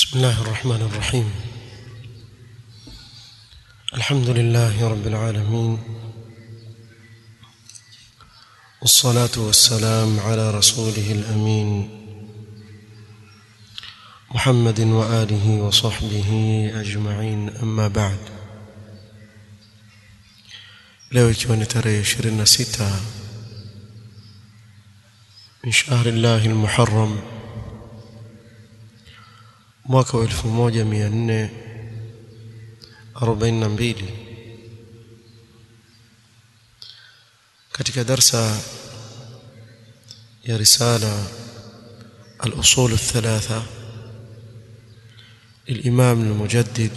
بسم الله الرحمن الرحيم الحمد لله رب العالمين والصلاة والسلام على رسوله الأمين محمد وآله وصحبه أجمعين أما بعد leo ikiwa ni tarehe 26 min shahri llahi lmuharram mwaka wa 1442 katika darsa ya risala الأصول الثلاثة للإمام المجدد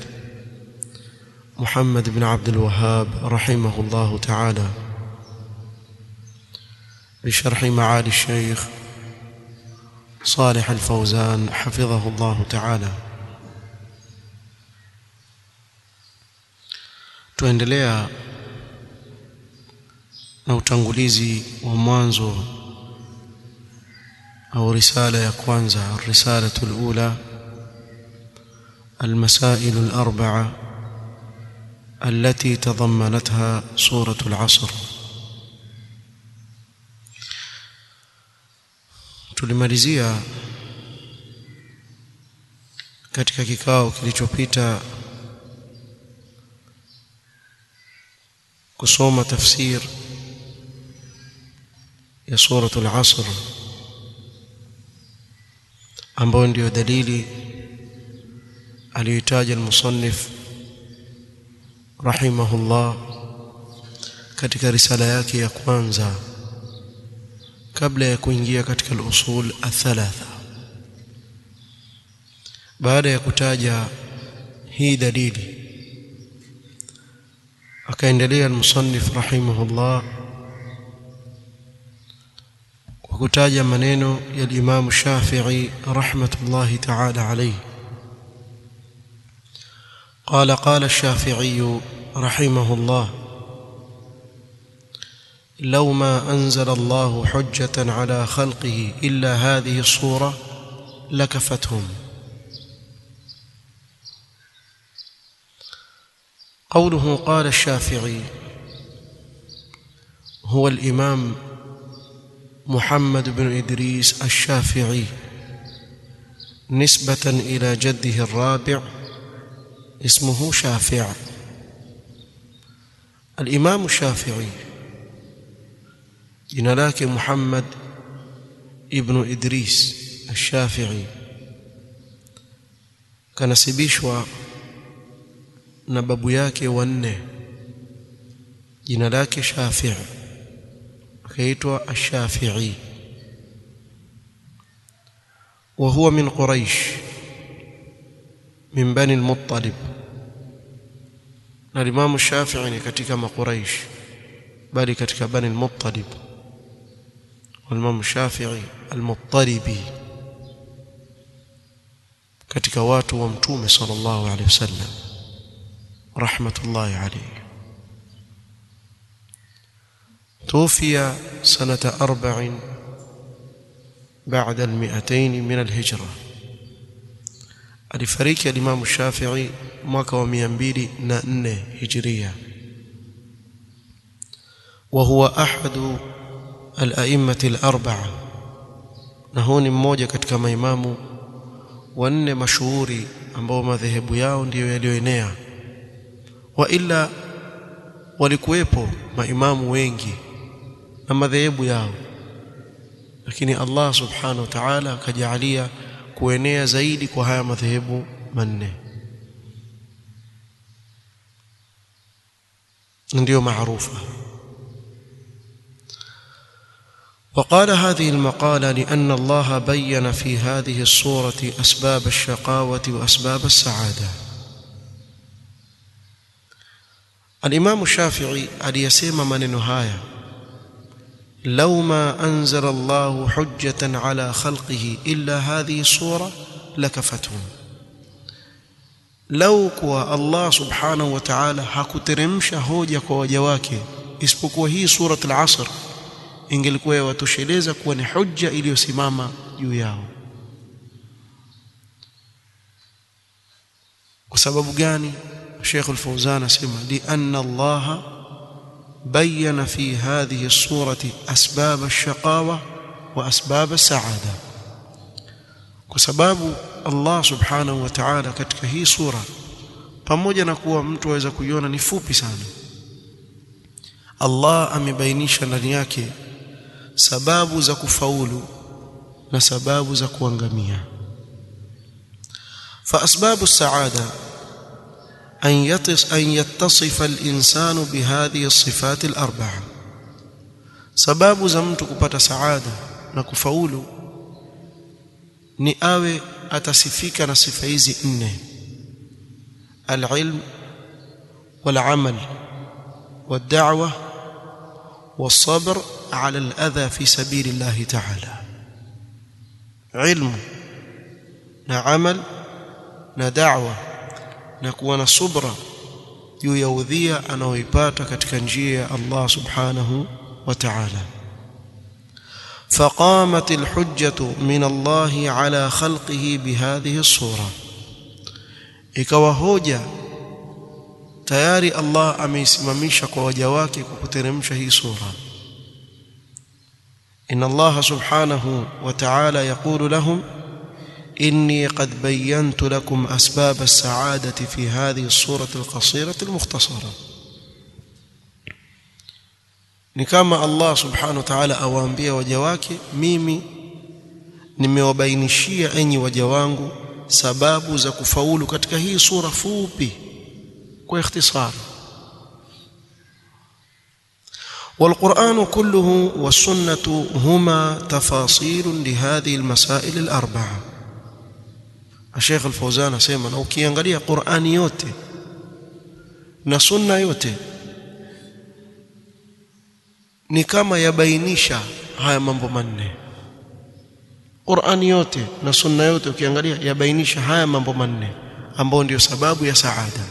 محمد بن عبد الوهاب رحمه الله تعالى بشرح معالي الشيخ صالح الفوزان حفظه الله تعالى tuendelea na utangulizi wa mwanzo au risala ya kwanza risalatu alula المسائل الأربعة التي تضمنتها سورة العصر tulimalizia katika kikao kilichopita kusoma tafsir ya suratul asr ambayo ndiyo dalili aliyoitaja al-musannif rahimahullah katika risala yake ya kwanza kabla ya kuingia katika al-usul athalatha baada ya kutaja hii dalili akaendelea al-musannif rahimahullah kwa kutaja maneno ya Imam Shafi'i rahmatullahi ta'ala alayhi قال قال الشافعي رحمه الله لو ما انزل الله حجه على خلقه الا هذه الصوره لكفتهم قوله قال الشافعي هو الامام محمد بن ادريس الشافعي نسبه الى جده الرابع اسمه شافع الامام الشافعي jina lake Muhammad ibn Idris al-Shafi'i kanasibishwa na babu yake wanne jina lake Shafi' akaitwa al-Shafi'i wa huwa min Quraysh min bani al-Muttalib na Imam Shafi'i ni katika makuraish bali katika bani al-Muttalib والإمام الشافعي المضطربي katika watu wa mtume sallallahu alaihi wasallam rahmatullahi alayhi توفي سنة أربع بعد المئتين من الهجرة alifariki alimamu Shafi'i mwaka wa 204 hijiria wa huwa ahadu al-a'imma al-arba'a na huyu ni mmoja katika maimamu wanne mashuhuri ambao madhehebu yao ndiyo yaliyoenea wa illa walikuwepo maimamu wengi na madhehebu yao lakini Allah subhanahu wa ta'ala akajalia kuenea zaidi kwa haya madhehebu manne ndio maarufa وقال هذه المقالة لأن الله بين في هذه الصورة أسباب الشقاوة وأسباب السعادة الإمام الشافعي aliyasema maneno haya لو ما أنزل الله حجة على خلقه إلا هذه الصورة لكفتهم لو كوا الله سبحانه وتعالى hakuteremsha hoja kwa waja wake isipokuwa hii surat al-asr ingelikuwa yawatosheleza kuwa ni hujja iliyosimama juu yao sababu gani Sheikh Al-Fawzan asema li anna Allah bayyana fi hadhihi as-surati asbab ash-shaqawa wa asbab as-sa'ada kwa sababu Allah subhanahu wa ta'ala katika hii sura pamoja na kuwa mtu aweza kuiona ni fupi sana Allah amebainisha ndani yake sababu za kufaulu na sababu za kuangamia فأسباب السعادة أن يتص أن يتصف الإنسان بهذه الصفات الأربعة سباب زمت kupata saada na kufaulu ni awe atasifika na sifa hizi nne العلم والعمل والدعوة والصبر على الأذى في سبيل الله تعالى علم نعمل na da'wa na kuwa na subra juu ya udhia anaoipata katika njia ya Allah subhanahu wa ta'ala فقامت الحجة من الله على خلقه بهذه الصورة ikawa hoja tayari Allah ameisimamisha kwa waja wake kwa kuteremsha hii sura inna Allah subhanahu wa ta'ala yaqulu lahum إني قد بينت لكم أسباب السعادة في هذه الصورة القصيرة المختصرة ni kama Allah subhanahu wa ta'ala awaambia waja wake mimi nimewabainishia enyi waja wangu sababu za kufaulu katika hii sura fupi kwa ikhtisar والقرآن كله والسنة هما تفاصيل لهذه المسائل الأربعة Sheikh Al-Fauzan asema na ukiangalia Qur'ani yote na sunna yote ni kama yabainisha haya mambo manne Qur'ani yote na sunna yote ukiangalia yabainisha haya mambo manne ambao ndio sababu ya saada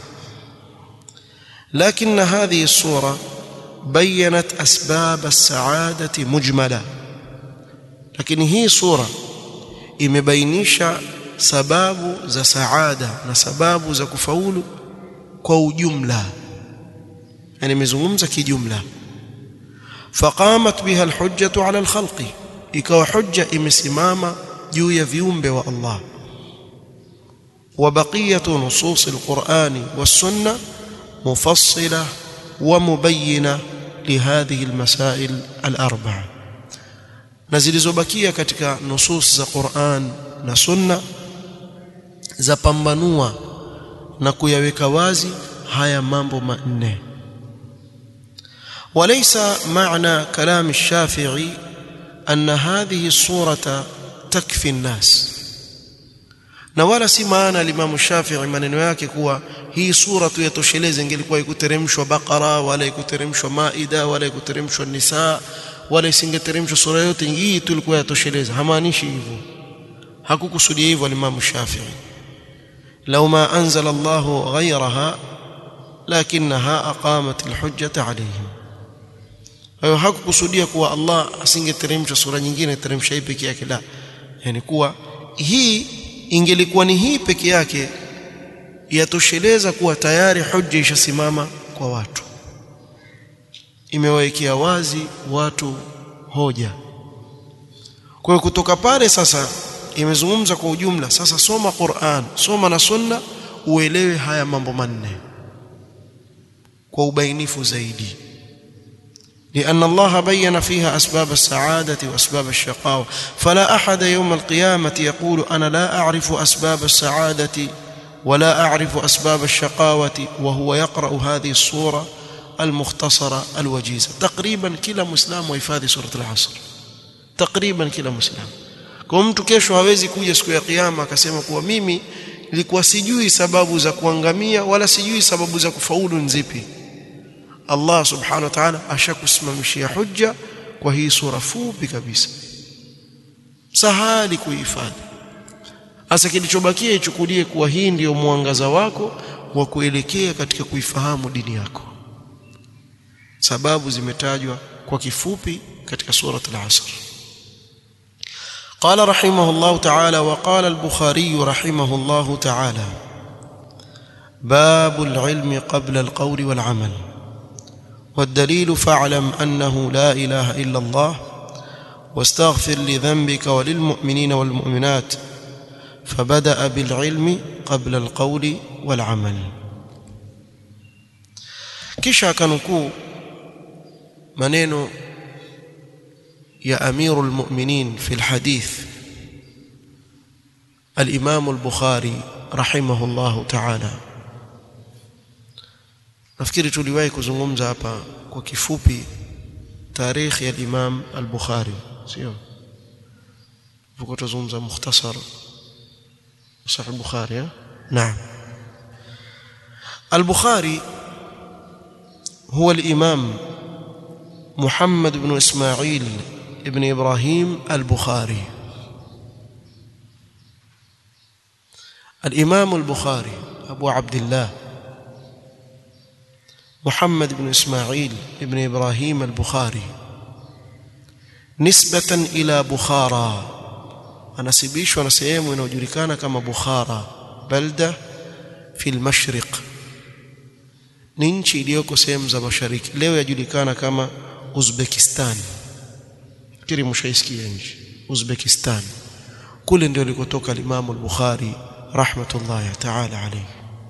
لكن هذه الصورة بينت أسباب السعادة مجملة لكن هي صورة imebainisha sababu za saada na sababu za kufaulu kwa ujumla yani imezungumza kijumla faqamat biha alhujjatu ala alkhalqi ikawa hujja imesimama juu ya viumbe wa Allah wa baqiyatu nusus alqur'ani was-sunnah mufassila wa mubayyina lihadhihi almasail al-arba'a na zilizobakia katika nusus za Qur'an na sunna zapambanua na kuyaweka wazi haya mambo manne وليس معنى كلام الشافعي أن هذه الصورة تكفي الناس na wala si maana limamu Shafi'i maneno yake kuwa hii sura tu yatosheleze ingelikuwa ikuteremshwa Baqara wala ikuteremshwa Maida wala ikuteremshwa Nisa wala isingeteremshwa sura yote hii tu ilikuwa yatosheleza hamaanishi hivyo hakukusudia hivyo limamu Shafi'i لو ما أنزل الله غيرها لكنها أقامت الحجة عليهم hayo hakukusudia kuwa Allah asingeteremsha sura nyingine teremsha hii peke yake la yani kuwa hii ingelikuwa ni hii peke yake yatosheleza kuwa tayari hujja ishasimama kwa watu imewawekea wazi watu hoja kwa hiyo kutoka pale sasa imezungumza kwa ujumla sasa soma Qur'an soma na sunna uelewe haya mambo manne kwa ubainifu zaidi لأن الله بين فيها أسباب السعادة وأسباب الشقاوة فلا أحد يوم القيامة يقول أنا لا أعرف أسباب السعادة ولا أعرف أسباب الشقاوة وهو يقرأ هذه الصورة المختصرة الوجيزة تقريبا كلا مسلم ويفادي سورة العصر تقريبا كلا مسلم kwa mtu kesho hawezi kuja siku ya kiyama akasema kuwa mimi nilikuwa sijui sababu za kuangamia wala sijui sababu za kufaulu nzipi Allah subhanahu wa ta'ala ashakusimamishia hujja kwa hii sura fupi kabisa sahali kuhifadhi hasa kilichobakia ichukulie kuwa hii ndiyo mwangaza wako wa kuelekea katika kuifahamu dini yako sababu zimetajwa kwa kifupi katika surat al-asr قال رحمه الله تعالى وقال البخاري رحمه الله تعالى باب العلم قبل القول والعمل والدليل فاعلم أنه لا إله إلا الله واستغفر لذنبك وللمؤمنين والمؤمنات فبدأ بالعلم قبل القول والعمل kisha kanukuu maneno ya amiru almu'minin fi alhadith al-imam al-bukhari rahimahullah ta'ala nafikiri tuliwahi kuzungumza hapa kwa kifupi tarikhi ya imam al-bukhari sio tuko tuzungumza mukhtasar sahih al-bukhari naam al-bukhari هو الإمام محمد بن إسماعيل ابن إبراهيم البخاري الإمام البخاري أبو عبد الله محمد بن إسماعيل ابن إبراهيم البخاري نسبة إلى بخارى anasibishwa na sehemu inayojulikana kama Bukhara balda fi al-mashriq ni nchi iliyoko sehemu za mashariki leo yajulikana kama Uzbekistan fikiri mshaisikia nchi Uzbekistan kule ndio likotoka Imam al-Bukhari rahmatullahi ta'ala alayhi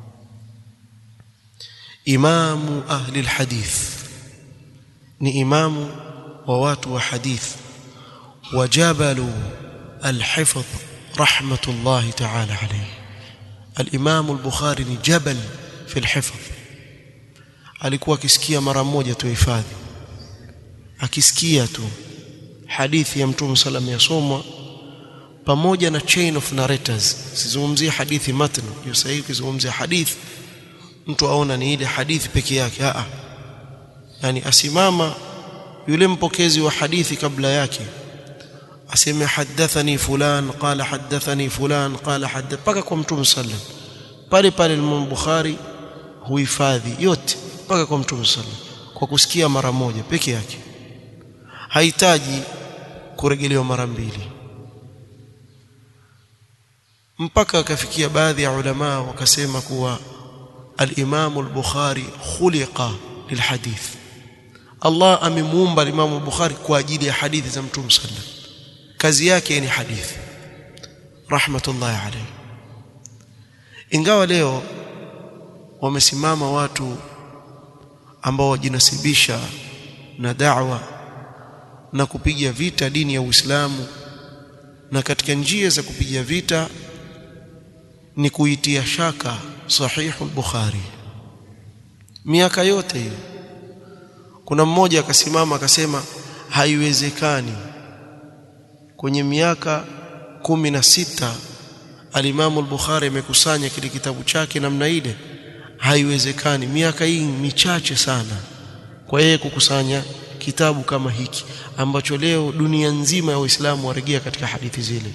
imamu ahli al-hadith ni imamu wa watu wa hadith wajabalu al-hifdh rahmatullahi ta'ala alayhi al-Imam al-Bukhari ni jabal fi al-hifdh alikuwa akisikia mara moja tu hifadhi akisikia tu hadithi ya mtume sallam yasomwa pamoja na chain of narrators sizungumzie hadithi matn hiyo sahihi kuzungumzia hadithi mtu aona ni ile hadithi peke yake a yani asimama yule mpokezi wa hadithi kabla yake aseme hadathani fulan qala hadathani fulan qala hadath paka kwa mtume sallam pale pale Imam Bukhari huhifadhi yote mpaka kwa mtume sallam kwa kusikia mara moja peke yake hahitaji kurejelewa mara mbili mpaka akafikia baadhi ya ulama wakasema kuwa al-Imam al-Bukhari khuliqa lilhadith Allah amemuumba al-Imam al-Bukhari kwa ajili ya hadithi za mtume sallam kazi yake ni hadithi rahmatullahi alayhi ingawa leo wamesimama watu ambao wajinasibisha na da'wa na kupiga vita dini ya Uislamu na katika njia za kupiga vita ni kuitia shaka sahihu al-Bukhari miaka yote hiyo kuna mmoja akasimama akasema haiwezekani kwenye miaka kumi na sita alimamu al-Bukhari amekusanya kile kitabu chake namna ile haiwezekani miaka hii michache sana kwa yeye kukusanya kitabu kama hiki ambacho leo dunia nzima ya Uislamu waregea katika hadithi zile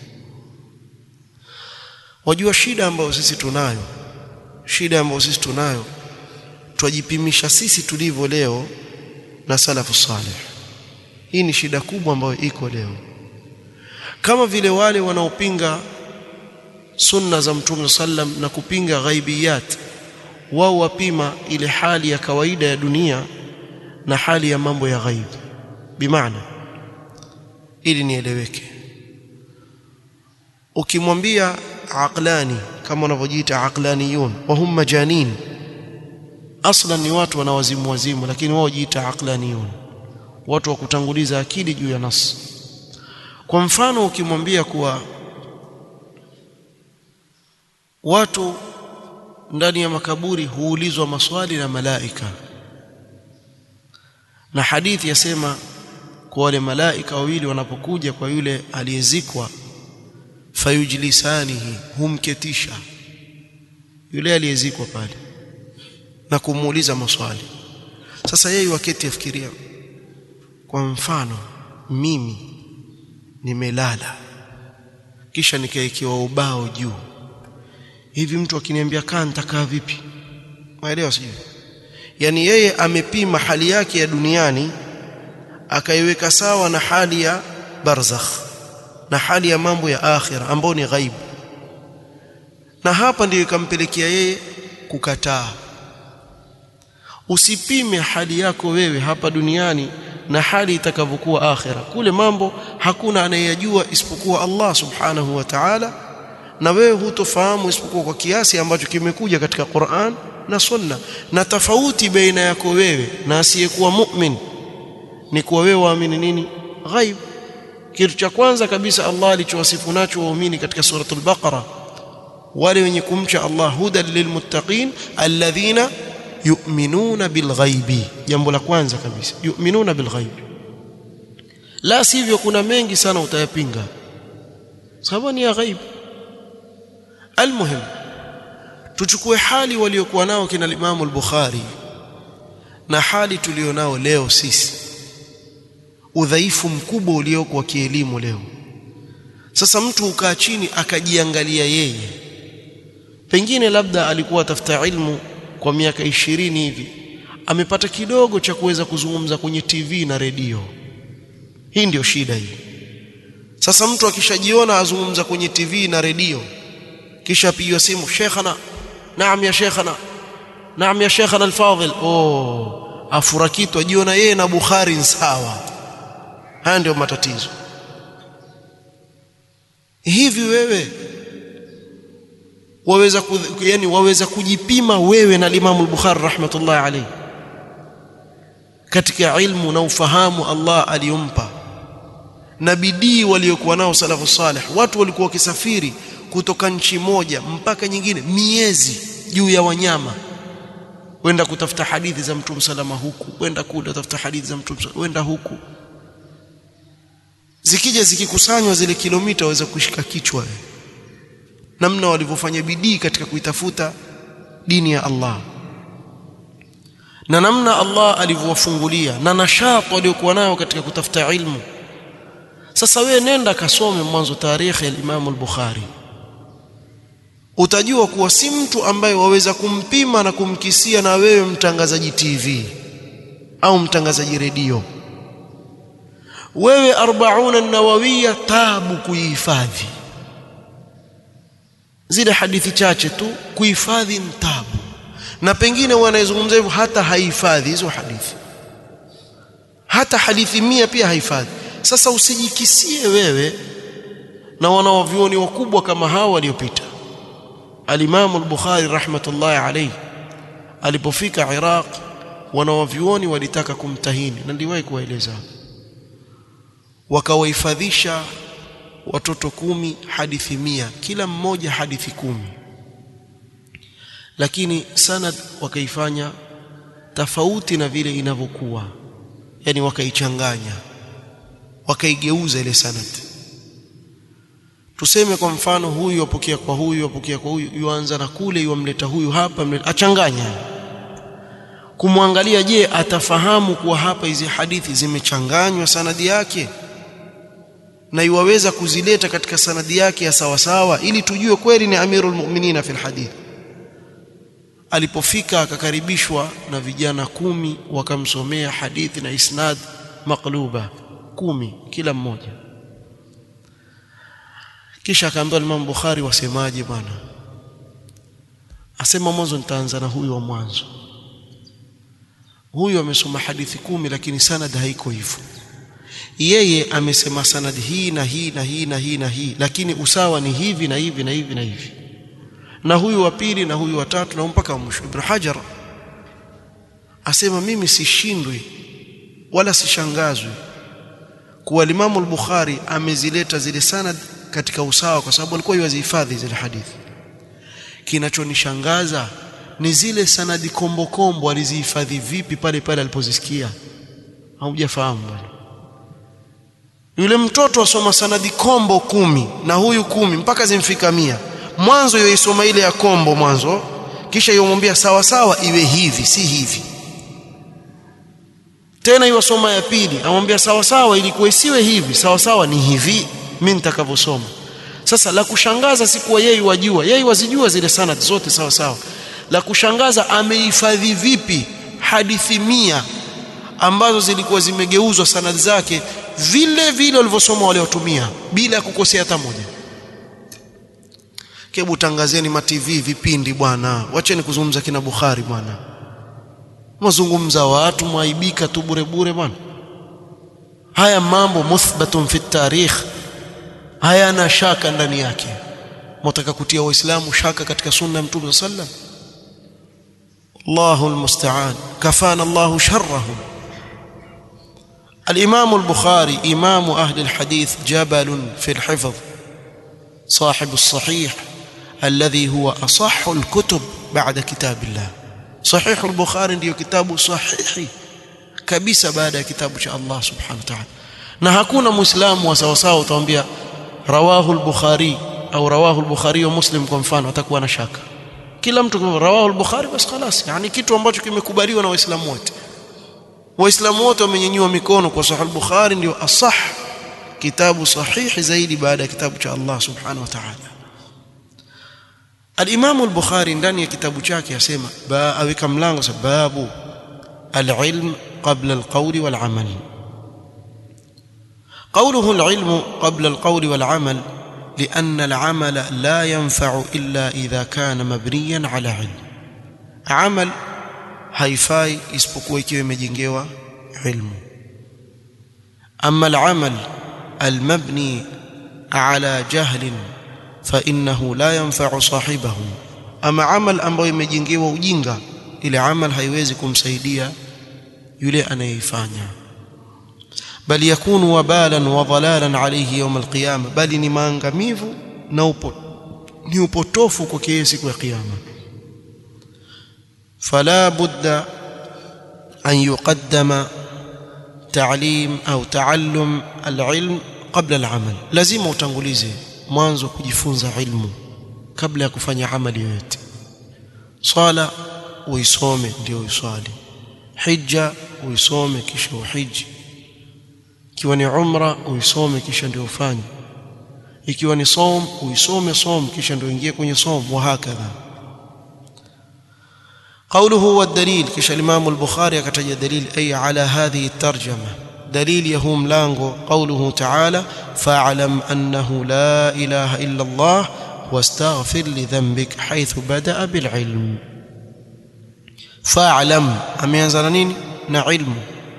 wajua shida ambayo sisi tunayo shida ambayo sisi tunayo twajipimisha sisi tulivyo leo na salafu salih hii ni shida kubwa ambayo iko leo kama vile wale wanaopinga sunna za mtume sallam na kupinga ghaibiyat wao wapima ile hali ya kawaida ya dunia na hali ya mambo ya ghaib bimaana ili nieleweke ukimwambia aqlani kama wanavyojiita aqlaniyun wa hum majanin aslan ni watu wanawazimu wazimu lakini wao jiita aqlaniyun watu wa kutanguliza akili juu ya nas kwa mfano ukimwambia kuwa watu ndani ya makaburi huulizwa maswali na malaika na hadithi yasema kwa wale malaika wawili wanapokuja kwa yule aliyezikwa fayujlisanihi humketisha yule aliyezikwa pale na kumuuliza maswali sasa yeye wakati afikiria kwa mfano mimi nimelala kisha nikaekewa ubao juu hivi mtu akiniambia kaa nitakaa vipi maelewa sijui yani yeye amepima hali yake ya duniani akaiweka sawa na hali ya barzakh na hali ya mambo ya akhira ambayo ni ghaibu na hapa ndiyo ikampelekea yeye kukataa usipime hali yako wewe hapa duniani na hali itakavyokuwa akhira kule mambo hakuna anayeyajua isipokuwa Allah subhanahu wa ta'ala na wewe hutofahamu isipokuwa kwa kiasi ambacho kimekuja katika Qur'an na Sunna na tofauti baina yako wewe na asiyekuwa mu'min ni kuwa wewe waamini nini ghaib kitu cha kwanza kabisa Allah alichowasifu nacho waumini katika suratul Baqara wale wenye kumcha Allah hudan lilmuttaqin alladhina yu'minuna bilghaibi jambo la kwanza kabisa yu'minuna bilghaibi la sivyo kuna mengi sana utayapinga sababu ni ya ghaib almuhim tuchukue hali waliokuwa nao kina Imam al-Bukhari na hali tulionao leo sisi udhaifu mkubwa ulioko wa kielimu leo sasa mtu ukaa chini akajiangalia yeye pengine labda alikuwa atafuta ilmu kwa miaka ishirini hivi amepata kidogo cha kuweza kuzungumza kwenye TV na redio hii ndio shida hii sasa mtu akishajiona azungumza kwenye TV na redio kisha apigwa simu shekhana naam ya shekhana naam ya shekhana alfadhil oh afurakitu ajiona yeye na Bukhari sawa haya ndio matatizo hivi wewe waweza yani waweza kujipima wewe na Imam al-Bukhari rahmatullahi alayhi katika ilmu na ufahamu Allah aliyompa na bidii waliokuwa nao salafu salih watu walikuwa wakisafiri kutoka nchi moja mpaka nyingine miezi juu ya wanyama wenda kutafuta hadithi za mtume salama huku wenda kule kutafuta hadithi za mtume wenda huku zikija zikikusanywa zile kilomita waweza kushika kichwa namna walivyofanya bidii katika kuitafuta dini ya Allah na namna Allah alivyowafungulia na nashati waliokuwa nayo katika kutafuta ilmu sasa wewe nenda kasome mwanzo tarikhi ya Imam al-Bukhari utajua kuwa si mtu ambaye waweza kumpima na kumkisia na wewe mtangazaji TV au mtangazaji redio wewe 40 nawawiya tabu kuihifadhi zile hadithi chache tu kuhifadhi mtabu na pengine wanayezungumza hivyo hata haihifadhi hizo hadithi hata hadithi mia pia haihifadhi sasa usijikisie wewe na wanawavyuoni wakubwa kama hao waliopita al-Imam al-Bukhari rahmatullahi alayhi alipofika Iraq wanawavyuoni walitaka kumtahini na ndiwahi kuwaeleza wakawahifadhisha watoto kumi hadithi mia kila mmoja hadithi kumi lakini sanad wakaifanya tofauti na vile inavyokuwa yani wakaichanganya wakaigeuza ile sanad tuseme kwa mfano huyu apokea kwa huyu apokea kwa huyu yuanza na kule yuamleta huyu hapa mleta, achanganya kumwangalia je atafahamu kuwa hapa hizi hadithi zimechanganywa sanadi yake na iwaweza kuzileta katika sanadi yake ya sawasawa ili tujue kweli ni amirul mu'minina fil hadith alipofika akakaribishwa na vijana kumi wakamsomea hadithi na isnad maqluba kumi kila mmoja kisha akaambiwa Imam Bukhari wasemaje bwana asema mwanzo nitaanza na huyu wa mwanzo huyu amesoma hadithi kumi lakini sanad haiko hivyo yeye amesema sanad hii na hii na hii na hii na hii lakini usawa ni hivi na hivi na hivi na hivi na huyu wa pili na huyu wa tatu na mpaka mwisho Ibn Hajar asema mimi sishindwi wala sishangazwi kuwa Imam al-Bukhari amezileta zile sanad katika usawa kwa sababu alikuwa yuwazihifadhi zile hadithi kinachonishangaza ni zile sanadi kombo kombo alizihifadhi vipi pale pale alipozisikia haujafahamu bwana yule mtoto asoma sanadi kombo kumi na huyu kumi mpaka zimfika mia mwanzo yoisoma ile ya kombo mwanzo kisha yomwambia sawa sawa iwe hivi si hivi tena iwasoma ya pili amwambia sawa sawa ilikuwa isiwe hivi sawa sawa ni hivi mimi nitakavyosoma sasa la kushangaza si kuwa yeye wajua yeye wazijua zile sanad zote sawa sawa la kushangaza amehifadhi vipi hadithi mia ambazo zilikuwa zimegeuzwa sanad zake vile vile walivyosoma waliotumia bila kukosea hata moja kebu tangazeni ma TV vipindi bwana wacheni kuzungumza kina Bukhari bwana mazungumza watu mwaibika tu bure bure bwana haya mambo muthbatun fi tarikh hayana shaka ndani yake mtaka kutia waislamu shaka katika sunna ya mtume sallam Allahu almusta'an kafana Allahu sharrahum الإمام البخاري إمام أهل الحديث جبل في الحفظ صاحب الصحيح الذي هو أصح الكتب بعد كتاب الله صحيح البخاري ndio kitabu sahihi kabisa baada ya kitabu cha Allah subhanahu wa ta'ala na hakuna muislamu wa sawa sawa utamwambia rawahu al-bukhari au rawahu al-bukhari wa muslim kwa mfano atakuwa na shaka kila mtu kwa rawahu al-bukhari basi خلاص yani kitu ambacho kimekubaliwa na waislamu wote waislamu wote wamenyanyua mikono kwa sahih al-bukhari ndio asah kitabu sahihi zaidi baada ya kitabu cha Allah subhanahu wa ta'ala al-imam al-bukhari ndani ya kitabu chake yasema ba aweka mlango sababu al-ilm qabla al-qawl wal-amal قوله العلم قبل القول والعمل لأن العمل لا ينفع إلا إذا كان مبنيا على علم عمل haifai isipokuwa ikiwa imejengewa ilmu amma al-amal al-mabni ala jahlin fa innahu la yanfa'u sahibahu ama amal ambayo imejengewa ujinga ile amal haiwezi kumsaidia yule anayeifanya bali yakunu wabalan wa dhalalan alayhi yawm al-qiyamah bali ni maangamivu na upo ni upotofu kwa siku ya kiyama فلا بد أن يقدم تعليم أو تعلم العلم قبل العمل لازم utangulize mwanzo kujifunza ilmu kabla ya kufanya amali yoyote swala uisome ndio uswali hija uisome kisha uhiji ikiwa ni umra uisome kisha ndio ufanye ikiwa ni som uisome som kisha ndio ingie kwenye som wa hakadha قوله والدليل كش الإمام البخاري كتج دليل أي على هذه الترجمة دليل يهم لانغو قوله تعالى فاعلم أنه لا إله إلا الله واستغفر لذنبك حيث بدأ بالعلم فاعلم أم ينزلنين نعلم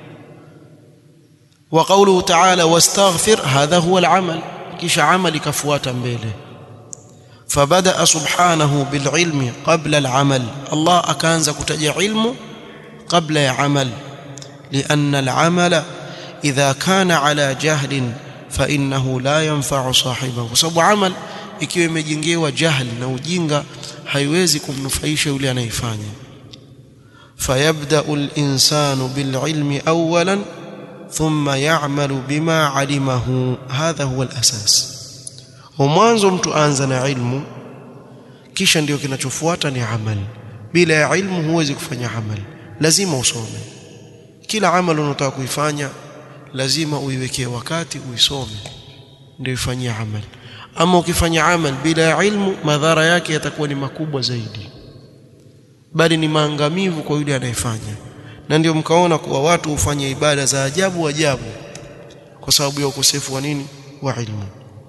وقوله تعالى واستغفر هذا هو العمل كش عملك فواتا بيله فبدا سبحانه بالعلم قبل العمل الله akaanza kutaja ilmu kabla ya amal لان العمل اذا كان على جهل فانه لا ينفع صاحبه sababu amal ikiwa imejengewa jahl na ujinga haiwezi kumnufaisha yule anayefanya فيبدا الانسان بالعلم اولا ثم يعمل بما علمه هذا هو الاساس mwanzo mtu anza na ilmu kisha ndio kinachofuata ni amali bila ya ilmu huwezi kufanya amali lazima usome kila amali unataka kuifanya lazima uiwekee wakati uisome ndio ifanyie amali ama ukifanya amali bila ya ilmu madhara yake yatakuwa ni makubwa zaidi bali ni maangamivu kwa yule anayefanya na ndio mkaona kuwa watu hufanya ibada za ajabu ajabu kwa sababu ya ukosefu wa nini wa ilmu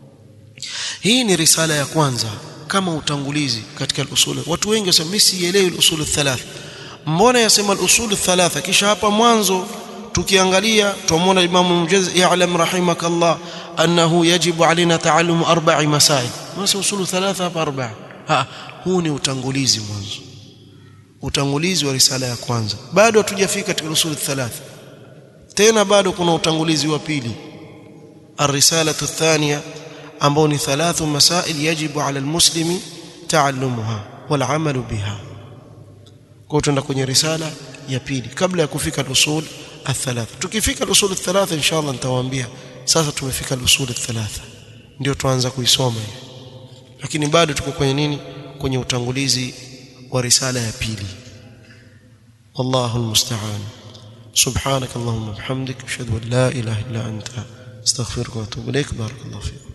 hii ni risala ya kwanza kama utangulizi katika al-usul watu wengi wasema mimi sielewi al-usul thalatha mbona yasema al-usul thalatha kisha hapa mwanzo tukiangalia tuamwona Imam Mujaz ya'lam rahimakallah annahu yajibu alaina ta'allum arba'i masail masa usul thalatha hapa arba'a ha huu ni utangulizi mwanzo utangulizi wa risala ya kwanza bado hatujafika katika usul thalatha tena bado kuna utangulizi wa pili الرساله الثانيه ambao ni thalathu masail yajibu ala almuslimi taallumuha wal amalu biha kwa tutaenda kwenye risala ya pili kabla ya kufika usul athalatha tukifika usul athalatha inshallah nitawaambia sasa tumefika usul athalatha ndio tuanza kuisoma lakini bado tuko kwenye nini kwenye utangulizi wa risala ya pili wallahu almusta'an سبحانك اللهم وبحمدك اشهد ان لا اله الا انت استغفرك واتوب اليك بارك الله فيك